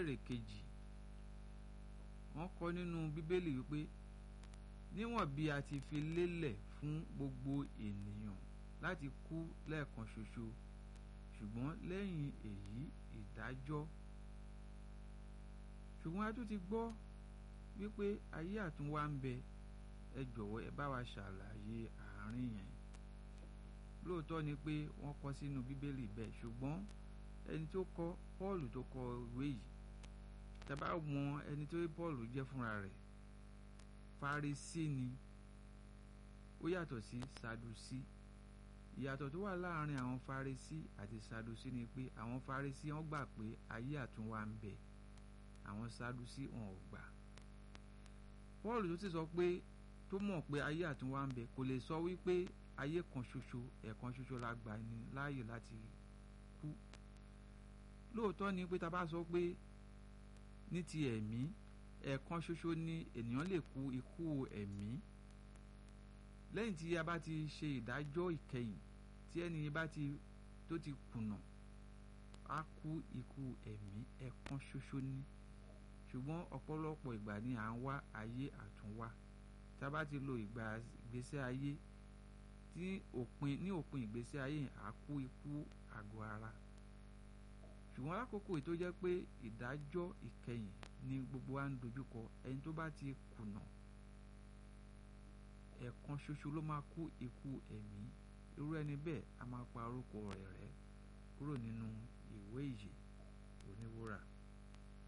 ìbéèrè kejì wọ́n kọ nínú bíbélì wípé níwọ̀n bí a ti fi lélẹ̀ fún gbogbo ènìyàn láti kú lẹ́ẹ̀kan ṣoṣo ṣùgbọ́n lẹ́yìn èyí ìdájọ́ ṣùgbọ́n a tún ti gbọ́ wípé ayé àtúnwá ń bẹ ẹ jọ̀wọ́ ẹ bá wa ṣàlàyé àárín yẹn lóòótọ́ ni pé wọ́n kọ sínú bíbélì bẹ́ẹ̀ ṣùgbọ́n ẹni tó kọ Pọ́ọ̀lù tó kọ ìwé yìí tàbá mọ ẹni tó Pọ́ọ̀lù jẹ́ fúnra rẹ̀ Farisí ni ó yàtọ̀ sí Sadusí ìyàtọ̀ tó wà láàrin àwọn Farisí àti Sadusí ni pé àwọn Farisí wọ́n gbà pé ayé àtúnwá ń bẹ àwọn Sadusí wọn ò gbà Pọ́ọ̀lù tó sì sọ pé tó mọ̀ pé ayé àtúnwá ń bẹ kò lè sọ wípé ayé kan ṣoṣo ẹ̀kan ṣoṣo la gbà ní láàyè láti kú lóòótọ́ ni pé ta bá sọ pé ní ti ẹ̀mí ẹ̀kan ṣoṣo ni ènìyàn lè kú ikú ẹ̀mí lẹ́yìn tí a bá ti ṣe ìdájọ́ ìkẹyìn tí ẹni bá ti tó ti kùnà á kú ikú ẹ̀mí ẹ̀kan ṣoṣo ni ṣùgbọ́n ọ̀pọ̀lọpọ̀ ìgbà ni à ń wá ayé àtúnwá tá a bá ti lo ìgbà ìgbésí ayé tí òpin ní òpin ìgbésí ayé à kú ikú àgọ́ ara ṣùgbọ́n lákòókò tó jẹ́ pé ìdájọ́ ìkẹyìn ni gbogbo wa ń dojúkọ ẹni tó bá ti kùnà ẹ̀kan ṣoṣo ló máa kú ikú ẹ̀mí irú ẹni bẹ́ẹ̀ a máa pa orúkọ rẹ̀ rẹ́ kúrò nínú ìwé ìyè oníwúrà.